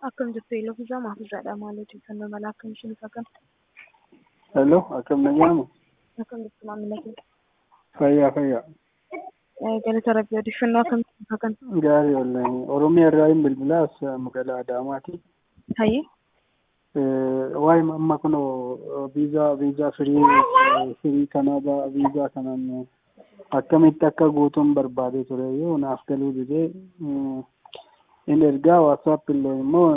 Akkam jirtu eeloo fi zamaa fi zaadhaa maal odeeffannoo mala akkam isheen isaa kan Hello, akkam nagaamu? akkam jirtu maamila keenya. Fayyaa fayyaa. Galata rabbii odeeffannoo akkam isaa kan Gaarii wallahi. Oromiyaa irraa hin bilbilaas magaalaa Adaamaati. hayyee Waa'ee amma kunoo viizaa viizaa firii firii Kanaadaa viizaa kanaan akkamitti akka guutuun barbaadee ture yoo naaf galuu didee in ergaa waatsaap illee immoo